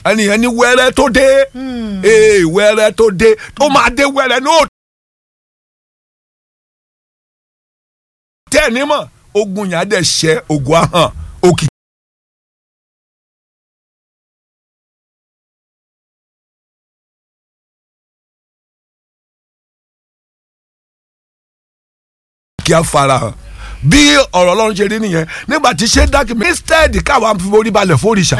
ẹnìyẹn ní wẹ́rẹ́ tó dé ee wẹ́rẹ́ tó dé tó máa dé wẹ́rẹ́ ní òtún. tẹ́ ẹ̀ ní mọ̀ ogun yẹn á dẹ̀ ṣẹ́ ogun ahọ́n òkè. kí a fara hàn bí ọ̀rọ̀ ọlọ́run ṣe rí nìyẹn nígbà tí ṣé dákì mi instead káwa fi orí balẹ̀ fóríṣà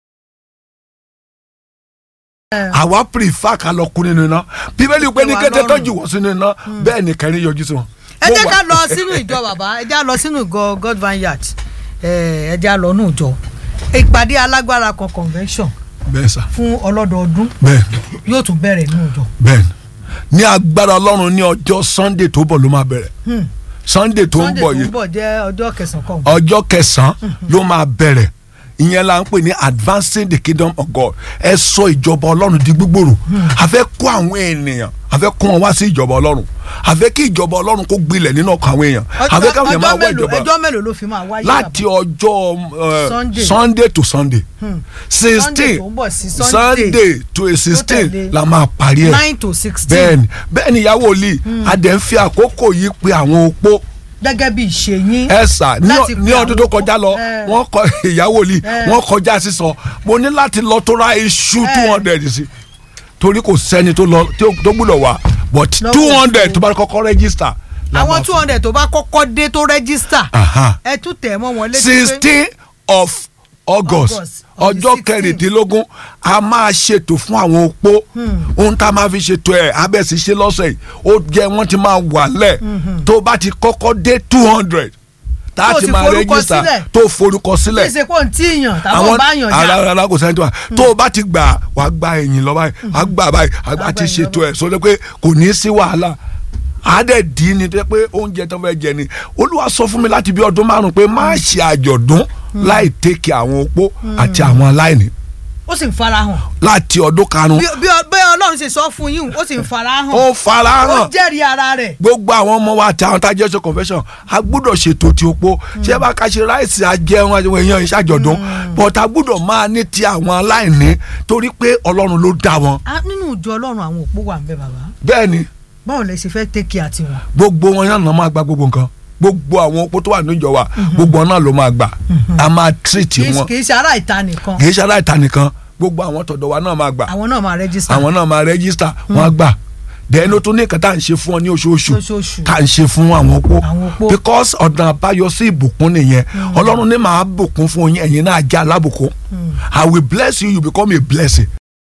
àwa prefer ká lọ kú nínú iná bíbélì pé ní Ìwà kété tó lọ́rùn. jù wọ́n sínú iná bẹ́ẹ̀ ni kẹrin yọjú sí wọn. ẹ Mo jẹ́ wà- ká lọ sínú ìjọ bàbá ẹ jẹ́ ká lọ sínú ìjọ God Vineyard ẹ ẹ jẹ́ ká lọ nù ìjọ ìpàdé alágbára kan convention bẹ́ẹ̀ sà fún ọlọ́dọọdún bẹ́ẹ̀ yóò tún bẹ̀rẹ̀ nù ìjọ. bẹ́ẹ̀ ní agbára ọlọ́run ní ọjọ́ sunday tó bọ̀ ló máa bẹ̀rẹ̀ sunday tó ń Sunday bọ̀ tó yìí ń bọ̀ jẹ́ ọjọ́ kẹsàn-án kan. ọjọ́ kẹsàn-án ló máa bẹ̀rẹ̀ ìyẹn la ń pè ní advancing the kingdom of God ẹ sọ ìjọba ọlọ́run di gbígbòrò a fẹ́ kó àwọn ènìyàn a fẹ́ kó wọn wá sí ìjọba ọlọ́run a fẹ́ kí ìjọba ọlọ́run kó gbilẹ̀ nínú ọkàn àwọn èèyàn a fẹ́ káwọn èèyàn máa ọjọ́ wá mélòó ìjọba ẹjọ́ mélòó ló fi máa wáyé láti ọjọ́ uh, Sunday. sunday to sunday Sunday sixteen tó ń bọ̀ sí Sunday sunday to sixteen tẹ̀lé. la máa parí ẹ̀ nine to sixteen bẹ́ẹ̀ni bẹ́ẹ̀ni ìyàwó lee adẹ̀ ń fi àkókò yìí pe àwọn opó gẹ́gẹ́ bí ìṣe yín. ẹ sà ní Láti ọ- pe ní ọdún tó àwọn kọjá lọ ẹ. wọ́n kọ ìyàwó lee ẹ. wọ́n kọjá sísọ mo ní láti lọ tó ra iṣu ẹ. two hundred sí torí kò sẹ́ni tó lọ tí ó- tó gbúdọ̀ wá but Lọ́wọ́ two hundred ìṣó. tó bá kọ́kọ́ register. la máa àwọn two hundred tó bá kọ́kọ́ dé tó rẹ́gísítà Aha. ẹ tún tẹ̀ mọ́ wọn létí pé sixteen of august August, on the ọjọ́ 16. kẹrìndínlógún a máa ṣètò fún àwọn opó ohun tá a máa fi ṣètò ẹ̀ abẹ́sí ṣe lọ́sẹ̀ yìí ó jẹ́ wọ́n ti máa wà lẹ̀ tó bá ti kọ́kọ́ dé two hundred tá a Tó ti ti máa forúkọ rẹ́gísítà sílẹ̀. tó forúkọ kí sílẹ̀ ṣe kó n tí yàn tàbí bá yàn ara já ara kò sẹ́ni tó wà tó o bá ti gbà wàá gba ẹ̀yìn lọ báyìí wàá gbà báyìí wàá Wàá ti gba ẹ̀yìn ṣètò lọ ẹ̀ sọ pé kò ní í sí wàhálà àádẹ́ dín ní tó pé oúnjẹ tó fẹ́ jẹ ni olúwa sọ fún mi láti bí ọdún márùn pé má ṣe àjọ̀dún láì tẹ́kì àwọn opó àti àwọn aláìní ó sì ń farahàn láti ọdún karùn bí bí bí ọlọ́run ṣe sọ fún yín ó sì ń farahàn ó fara ó hàn jẹ́rìí ara rẹ̀ gbogbo àwọn ọmọ wa àti àwọn tá a jẹ́ ṣe confession a gbúdọ̀ ṣètò ti opó ṣé bá ká ṣe ráìsì ajẹun àwọn èèyàn ìṣàjọ̀dún but a gbúdọ̀ máa ní ti àwọn aláìní torí pé ọlọ́run ló dá wọn Ah, nínú ìjọ ọlọ́run àwọn òpó wà ń bẹ bàbá bẹ́ẹ̀ ni báwo lẹ ṣe fẹ́ tẹ́kì àti wọn. gbogbo wọn náà ló máa gba gbogbo nǹkan gbogbo àwọn opó tó wà níjọ wa gbogbo wọn náà ló máa gbà a máa treat kì í wọn kì í ṣe ará ìta nìkan kì í ṣe aláìta nìkan gbogbo àwọn tọ̀dọ̀ wa náà máa gbà àwọn náà máa rẹ́gísítà àwọn náà máa rẹ́gísítà wọn á gbà dẹ́nu tó ní nǹkan tá à ń ṣe fún ọ ní oṣooṣù Lóṣooṣù. tá à ń ṣe fún àwọn opó Àwọn opó. because ọ̀nà àbáyọ sí ìbùkún nìyẹn ọlọ́run ní màá bùkún fún yín ẹ̀yin náà jẹ́ alábùkún I will bless you you become a blessing.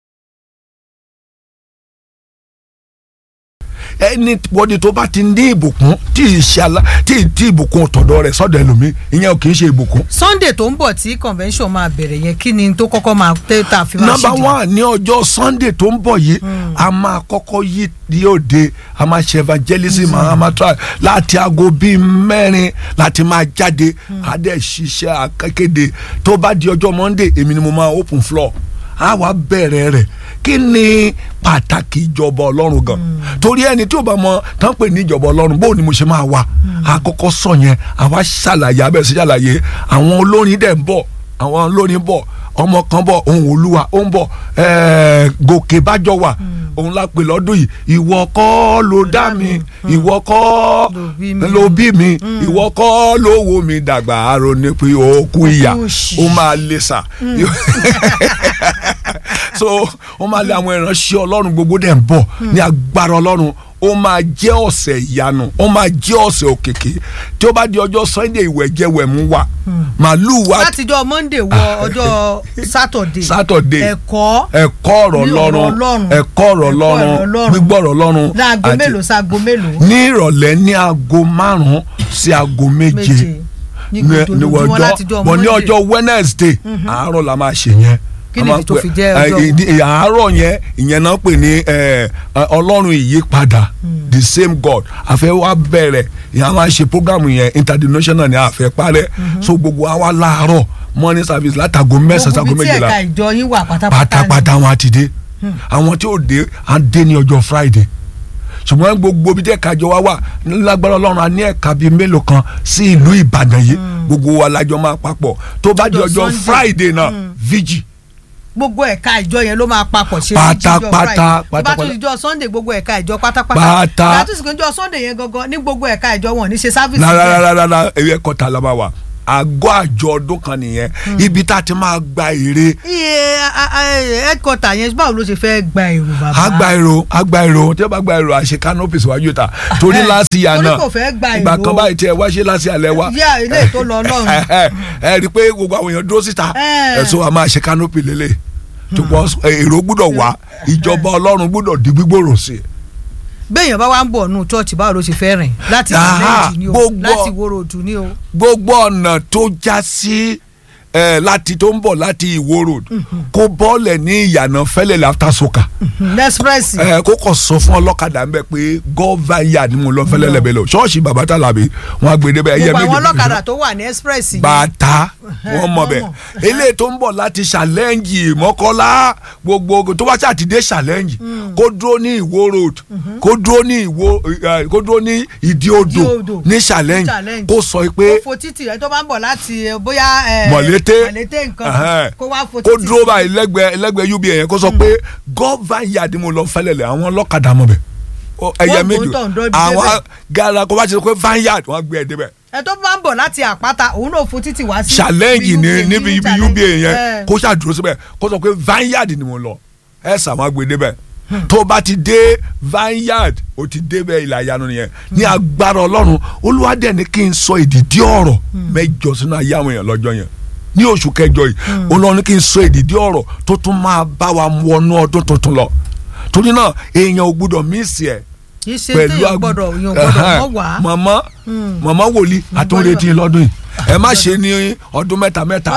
ẹni wọ́n tó bá ti ní ìbùkún tí ì ṣe alá tí ì tí ìbùkún tọ̀dọ̀ rẹ̀ sọ́dọ̀ ẹlòmíì ìyẹn ò kì í ṣe ìbùkún. sunday tó ń bọ̀ tí convention máa bẹ̀rẹ̀ yẹn kí ni tó kọ́kọ́ máa tẹ́ tá a fi máa nọmba ṣíde? one ní ọjọ́ sunday tó ń bọ̀ yìí a máa kọ́kọ́ yí ní òde a máa ṣe evangelism a máa try láti aago bíi mẹ́rin láti máa jáde a dẹ̀ ṣiṣẹ́ akéde tó bá di ọjọ́ monday èmi ni mo máa open floor a wá bẹ̀rẹ̀ rẹ̀ kí ni pàtàkì ìjọba ọlọ́run gan torí ẹni tí ò bá mọ tán pè ní ìjọba ọlọ́run bó ni mo ṣe máa wá àkọ́kọ́ sọ yẹn àwa ṣàlàyé abẹ́ sí ṣàlàyé àwọn olórin dẹ̀ ń bọ̀ àwọn olórin bọ̀ ọmọ kan bọ̀ ohun olúwa ó ń bọ̀ ẹ̀ẹ́ gòkè bájọ wà òun la pè lọ́dún yìí ìwọ kọ́ ló dá mi ìwọ kọ́ Ló bí mi. ló bí mi ìwọ kọ́ ló wo mi dàgbà àrò ní pé ó kú ìyà òṣì. ó máa lè sà so ó máa lé àwọn ìránṣẹ́ ọlọ́run gbogbo dẹ̀ ń bọ̀ ní agbára ọlọ́run ó máa jẹ́ ọ̀sẹ̀ ìyanu ó máa jẹ́ ọ̀sẹ̀ òkèké tí ó bá di ọjọ́ sunday ìwẹ̀jẹ̀wẹ̀mú wa màálù wa látijọ́ monday wọ ọjọ́ saturday Saturday. ẹ̀kọ́ ẹ̀kọ́ ọ̀rọ̀ Ní ọ̀rọ̀ lọ́run Ọlọ́run. ẹ̀kọ́ ọ̀rọ̀ Ẹ̀kọ́ lọ́run ọ̀rọ̀ Ọlọ́run. gbígbọ́ ọ̀rọ̀ lọ́run láago àti- mélòó sáago mélòó ní ìrọ̀lẹ́ ní aago márùn-ún sí aago méje méje ní ní gbogbo ní ojúmọ́ ọjọ́ látijọ́ bọ̀ ní monday ọjọ́ wednesday àárọ̀ la máa ṣe yẹn Kí A ni máa ìdí tó pè- fi jẹ́ ẹ, ọjọ́? ìdí- àárọ̀ yẹn ìyẹn náà pè ní ẹ, ẹ, ọlọ́run ìyípadà the same god àfẹ́ wa bẹ̀rẹ̀ ìyẹn a máa ṣe programu yẹn international ni àfẹ́ parẹ́ so gbogbo wa wá láàárọ̀ morning service látago mẹ́sàn-án sago gbogbo ibi tí méjìlá ẹ̀ka ìjọ yín wà pátápátá ni. pátápátá wọn àti dé àwọn tí ó dé á dé ní ọjọ́ friday ṣùgbọ́n gbogbo ibi tí ẹ̀ka jọ wá wà lágbára ọlọ́run a ní ẹ̀ka bíi mélòó kan sí ìlú ìbàdàn yìí gbogbo wa lájọ máa papọ̀ tó bá di Ọjọ́ ọjọ́ Sunday. friday náà vigil gbogbo ẹ̀ka ìjọ yẹn ló máa papọ̀ ṣe Pátápátá, jíjọ Friday. tó bá pátápátá. tún ìjọ sunday gbogbo ẹ̀ka ìjọ pátápátá Pátá. ìgbà tó sì kún ìjọ sunday yẹn gangan ní gbogbo ẹ̀ka ìjọ wọn ò ní ṣe sáfìsì rárá ewé kọta la máa wà àgọ́ àjọ ọdún kan nìyẹn ibi tá a ti máa gba èrè iye a- a- headquarter yẹn báwo ló ṣe fẹ́ gba èrò bàbá agba èrò agba èrò tí wọ́n bá gba èrò àṣẹ canopy síwájú ta torí Eh, láti yà torí náà kò fẹ́ gba ìgbà èrò. kan báyìí tí ẹ wá ṣe láti alẹ́ wa yá ilé tó lọ lọ́run ẹ ẹ rí i pé gbogbo àwọn èèyàn dúró síta Eh. ẹ̀sùn àmọ́ àṣẹ canopy lélẹ̀ tukọ̀ èrò gbúdọ̀ wá ìjọba ọlọ́run gbúdọ̀ di gbígbòrò sí i. béèyàn bá wá ń bọ̀ nù chọ́ọ̀chì báwo ló ṣe fẹ́ rìn láti Aha, ìlẹ́jì ni o gbogbo- láti ìwòrò òdù ni o gbogbo ọ̀nà tó já sí ẹ láti tó ń bọ̀ láti ìwó road kó bọ́ọ̀lẹ̀ ní ìyànà fẹ́lẹ̀ láfta soka lẹ́sprẹ́sì ẹ kó kàn sọ fún ọlọ́kadà ń bẹ pé gọ́váyà ni mo lọ fẹ́lẹ̀ lẹ́bẹ̀ lọ ṣọ́ọ̀ṣì bàbá tàlàbí wọn á gbé débẹ̀ ẹyẹ gbogbo méjì àwọn ọlọ́kadà tó wà ní express yẹn bàtà wọn mọ wọ́n bẹ mọ̀. eléyìí tó ń bọ̀ láti challenge mọ́kọ́lá gbogbo tó bá ṣàtidé challenge kó dúró ní ìwó road kó dúró ní ìwó ẹ, kó dúró ní ìdí odò Ìdí-odò. ní challenge Challenge. kó sọ pé kó fo títì rẹ tó bá ń bọ̀ láti eh, bóyá eh, mọ̀lété mọ̀lété nǹkan ẹhẹ́n. kó wá fo kó títì dúró báyìí lẹ́gbẹ̀ẹ́ lẹ́gbẹ̀ẹ́ uba yẹn kó sọ pé gọ́váyà ni mo lọ fẹ́lẹ̀lẹ̀ àwọn ọlọ́kadà mọ̀ bẹ̀ Ó, ẹyẹ Wọ́n méjì gbóǹtọ̀ ń dọ́ ibi àwọn débẹ̀. gara kó bá ti sọ pé vineyard wọn gbé ẹ débẹ̀ ẹ tó bá ń bọ̀ láti àpáta òun náà fo títì wá sí challenge ibi ní UBA, níbi ibi challenge. uba yẹn Eh, kó ṣàdúró síbẹ̀ kó sọ pé vineyard ni mo lọ ẹ sà wọn gbé débẹ̀ tó bá ti dé vineyard ó ti débẹ̀ ilà ìyanu nìyẹn ní agbára ọlọ́run olúwadẹ̀ ní kí n sọ ìdìdí ọ̀rọ̀ mẹ́jọ sínú ayé àwọn èèyàn lọ́jọ́ yẹn ní oṣù kẹjọ yìí olúwa ní kí n sọ ìdìdí ọ̀rọ̀ tó tún máa bá wa wọnú ọdún tuntun lọ torí náà èèyàn ò gbúdọ̀ mísì ẹ̀ kì í ṣe pẹ̀lú téèyàn ag- gbọ́dọ̀ èèyàn gbọ́dọ̀ Ẹhẹ́n. mọ́ wá màmá màmá wòlíì àtúndétì lọ́dún yìí ẹ má ṣe ní ọdún mẹ́ta mẹ́ta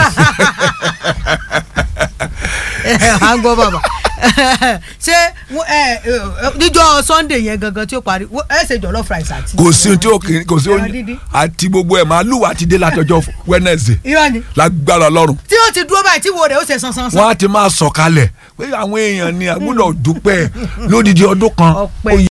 à ń gbọ́ bàbá ṣé wọ́n- ẹ, ẹ, níjọ́ sunday yẹn gangan tí ó parí wọ́n- ẹ ṣe jollof rice àti. kò sí ohun tí ó kì í kò sí ẹran ohun díndín. àti gbogbo ẹ̀ màálù àti dé látọjọ́ Wednesday irọ́ ni lágbára ọlọ́run tí ó ti dúró báyìí tí wo rẹ̀ ó ṣe sansan wọ́n á ti máa sọ̀kalẹ̀ pé àwọn èèyàn ni àgbọ́dọ̀ dúpẹ́ lódìdí ọdún kan Ọpẹ́. ó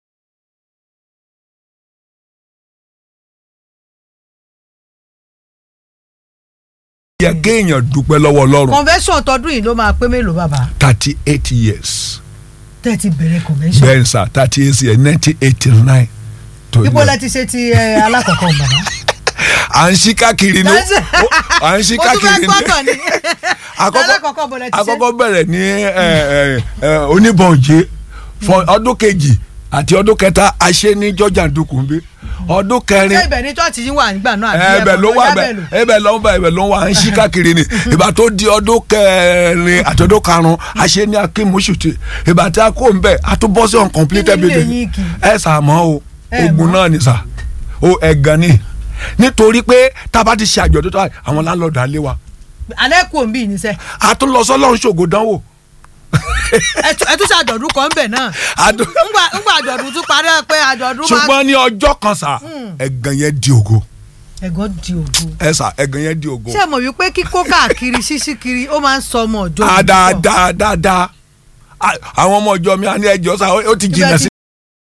yẹ kéèyàn dúpẹ́ lọ́wọ́ ọlọ́run convention tọdún yìí ló máa pé mélòó bàbá thirty eight years tẹ́ ẹ ti bẹ̀rẹ̀ convention bẹ́ẹ̀ sà thirty eight years nineteen eighty nine tó ibo yẹ. lẹ ti ṣe ti ẹ, alákọ̀ọ́kọ́ bàbá. à ń ṣí káàkiri ni ó- à ń ṣí mo tún fẹ́ káàkiri gbọ́tọ̀ ni ni alákọ̀ọ́kọ́ bọ̀ lẹ ti ṣe. àkọ́kọ́ bẹ̀rẹ̀ ní ẹ, ẹ, ẹ, oníbọ̀njẹ́ fún ọdún kejì àti ọdún kẹta a ṣe ní Georgia Ndukunbi ọdún kẹrin ṣé ibẹ̀ ni chọ́ọ̀chì yín wà nígbà náà àbí ẹbẹ ló wà bẹ Jábẹ̀lú? ẹbẹ ló ń bẹ ẹbẹ ló ń wà à ń ṣí káàkiri ni ìgbà tó di ọdún kẹrin àti ọdún karùn a ṣe ní akínmúṣùtì ìgbà tí a kó ń bẹ a tún bọ́ sí uncompleted Kí ni ilé building yín kì í? ẹ sàmọ́ o Ẹ ogun mọ̀? náà ni sà o ẹ̀gàn ni nítorí pé tá a bá ti ṣe àjọ̀dún tó àwọn láńlọ́ọ̀dù alẹ́ wa alẹ́ kò ń bí ìníṣẹ́ a tún lọ sọ́lọ́run ṣògo dánwò ẹ tún- ẹ tún ṣe àjọ̀dún kan ń bẹ̀ náà Àdó- ńgbà ńgbà àjọ̀dún tún parí ẹ pé àjọ̀dún máa ṣùgbọ́n ní ọjọ́ kan sà ẹ̀gàn yẹn di ògo ẹ̀gọ́ di ògo. ẹ sà ẹ̀gàn yẹn di ògo ṣé ẹ mọ̀ wípé kíkó káàkiri ṣíṣí kiri ó máa ń sọ ọmọ ọjọ́ Ah, ìbí pọ̀? dáadáa dáadáa Ah, àwọn ọmọ ìjọ mi á ní ẹjọ́ sà ó ó ti Ibẹ̀ jìnnà ti- sí.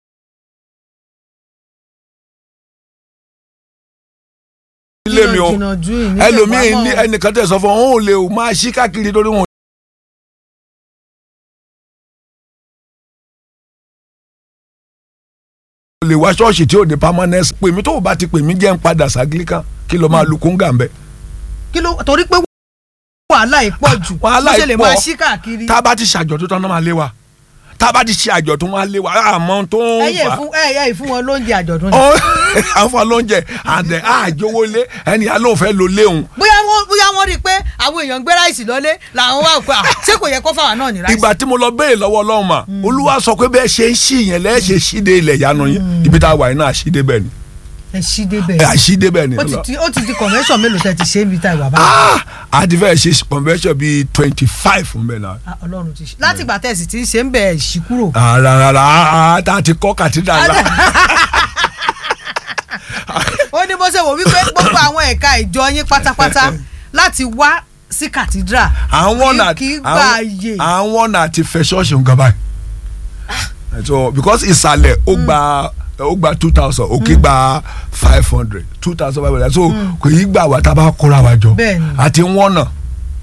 ilé mi o jìnnà jù ìníṣẹ́ ẹlòmíín pamọ́ ní o. ẹnìkan tẹ̀ sọ fún òun ò lè o máa ṣí káàkiri torí wọn. o lè wá ṣọ́ọ̀ṣì tí ò ní permanence pè mí tó o bá ti pè mí jẹ́ ń padà ságílíkà kí ló máa lu kóńgà ń bẹ̀. kí ló torí pé wàhálà yìí pọ̀ jù wàhálà bó ṣe lè yìí pọ̀. máa ṣí káàkiri tá a bá ti ṣàjọ̀dún tán náà máa lé wa tá a bá ti ṣe àjọ̀dún wọn á lé wa àmọ́ tó ń ẹyẹ fà á ìfún ẹyẹ ìfún wọn lóúnjẹ àjọ̀dún ni. ó àwọn lóúnjẹ àdẹ àjọwọ lé ẹni alóòfẹ ló léhùn bóyá wọn bóyá wọn rí i pé àwọn èèyàn ń gbé ráìsì lọlé làwọn wà pé à, ṣé kò yẹ kó fáwọn náà ní ráìsì. ìgbà tí mo lọ béèrè lọ́wọ́ Ọlọ́run mà olúwa sọ pé bẹ́ẹ̀ ṣe ń ṣí yẹn lẹ́ẹ̀ ṣe ṣíde ilẹ̀ ìyanu yín ibi tá a wà yín náà àṣídé bẹ́ẹ̀ ni ẹ ṣí débẹ̀ ẹ àṣídé bẹ́ẹ̀ ni ó ti di ó ti di convention mélòó tẹ ti ṣe níbi tá ìwà bá Ah, a ti fẹ́ ṣe convention bíi twenty five fún bẹ́ẹ̀ náà Ah, Ọlọ́run ti ṣe láti ìgbà tẹ̀sí tí ń ṣe ń bẹ̀ ẹ̀ ṣí kúrò. rárá tá a ti kọ́ kàtídà la ó ní bó ṣe wò wípé gbogbo àwọn ẹ̀ka ìjọ yín pátápátá láti wá sí cathedral àwọn náà kì í gba àyè àwọn náà ti fẹ́ ṣọ́ọ̀ṣì nǹkan báyìí so because ìsàlẹ̀ ó gba ó gba two thousand òkè gba five hundred two thousand five hundred so kò yí gbà wá tá a bá kóra wa jọ Bẹ́ẹ̀ni. àti wọ́n náà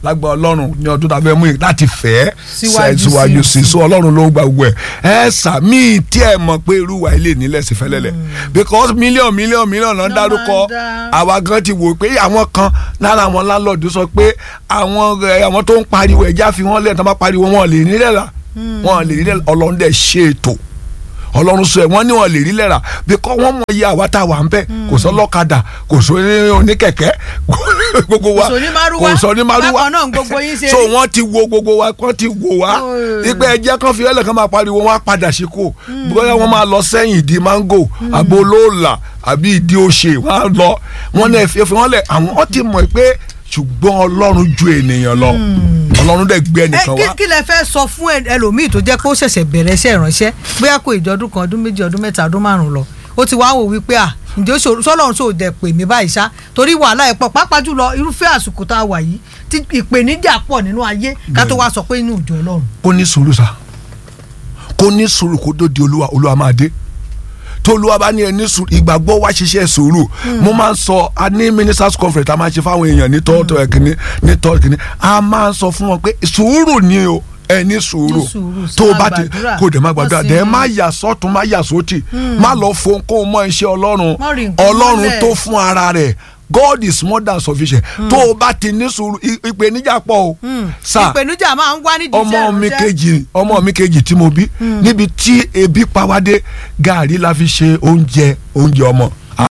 lágbà ọlọ́run ní ọdún tàbí ẹmú yìí láti fẹ́ Síwájú sí síwájú i. sí so ọlọ́run ló gba gbogbo ẹ̀ ẹ sàmì tí ẹ mọ̀ pé irú wa ilé nílẹ̀ sí fẹ́lẹ́lẹ̀ because mílíọ̀n mílíọ̀n mílíọ̀n náà Ló dárúkọ máa ń dá. àwa gan ti wò pé àwọn kan lára àwọn láńlọ́ọ̀dù sọ pé àwọn ẹ, àwọn tó ń pariwo ẹja fi wọ́n lẹ̀ tó bá pariwo wọn lè nílẹ̀ rà wọn lè nílẹ̀ ọlọ́run dẹ̀ ṣe ètò ọlọ́run sọ ẹ̀ wọ́n ní wọn lè rí lẹ́ra bí kọ́ wọ́n mọ iye àwa tá a wà ń bẹ̀ kò sọ lọ́kadà kò sọ ní oníkẹ̀kẹ́ gbogbo wa Kò sọ ní márúwá. kò sọ ní márúwá Bákan náà gbogbo yín ṣe so rí. wọ́n ti wo gbogbo wa wọ́n ti wo wa Oh. ipe ẹjẹ́ kan fi ẹlẹ́ kan máa pariwo wọ́n á padà sí kò bóyá wọ́n máa lọ sẹ́yìn ìdí mango àbò olóòlà àbí ìdí òṣè wọ́n á lọ wọ́n náà fi wọ́n lẹ̀ àwọn ti mọ̀ pé ṣùgbọ́n ọlọ́run ju ènìyàn lọ ọlọ́run dẹ̀ gbé ẹ ẹnìkan kí wá kí lẹ fẹ́ sọ fún ẹ- ẹlòmíì tó jẹ́ pé ó ṣẹ̀ṣẹ̀ bẹ̀rẹ̀ iṣẹ́ ìránṣẹ́ bóyá kò ìjọ ọdún kan ọdún méjì ọdún mẹ́ta ọdún márùn-ún lọ ó ti wá wò wípé à ǹjẹ́ ó ṣòro sọ́lọ́run ṣò dẹ̀ pè mí báyìí ṣá torí wàhálà ẹ̀ pọ̀ pàápàá jùlọ irúfẹ́ àsìkò tá a wà yìí tí ìpèníjà pọ̀ nínú ayé ká tó wá sọ pé inú ìjọ ọlọ́run. kó ní sùúrù sa kó ní sùúrù kó tó di olúwa olúwa máa dé tó olúwa bá ní ẹ ní sùúrù ìgbàgbọ́ wá ṣiṣẹ́ sùúrù mo máa ń sọ a ní ministers conference a máa ń ṣe fáwọn èèyàn ní tọ́tọ̀ ẹ̀kíní ní tọ́tọ̀ ẹ̀kíní a máa ń sọ fún wọn pé sùúrù ni o ẹ ní sùúrù Ní sùúrù, tó o máa bá ti gbàdúrà, kó o dẹ̀ má gbàdúrà wọ́n sì dẹ̀ ń- má yà sọ́tún má yà sótì má lọ fo kó o mọ iṣẹ́ ọlọ́run Má rí nǹkan ọlọ́run mọ́lẹ̀. tó fún ara rẹ̀ God is more than sufficient tó o bá ti ní sùúrù ì- ìpèníjà pọ̀ o sáà ìpèníjà máa ń wá nídìí iṣẹ́ ọmọ mi ìránṣẹ́. kejì ọmọ mi kejì tí mo bí níbi tí ebi pawádé gàrí la fi ṣe oúnjẹ oúnjẹ ọmọ.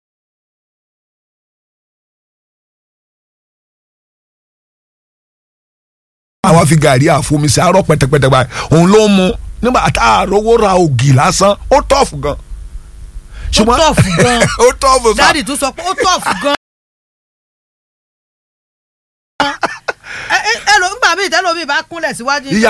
àwa fi gàrí àfomi sí àárọ̀ pẹ̀tẹ̀pẹ̀tẹ̀ báyìí òun ló mu nígbà tá a rówó ra ògì lásán ó tọ̀fù gan. ó tọ̀fù gan ó tọ̀fù sá dáàdì tún sọ pé ó tọ̀fù gan. ẹ ẹ ẹ ló ń gbà mí ìtẹ́lómi bá kúnlẹ̀ síwájú. ìyá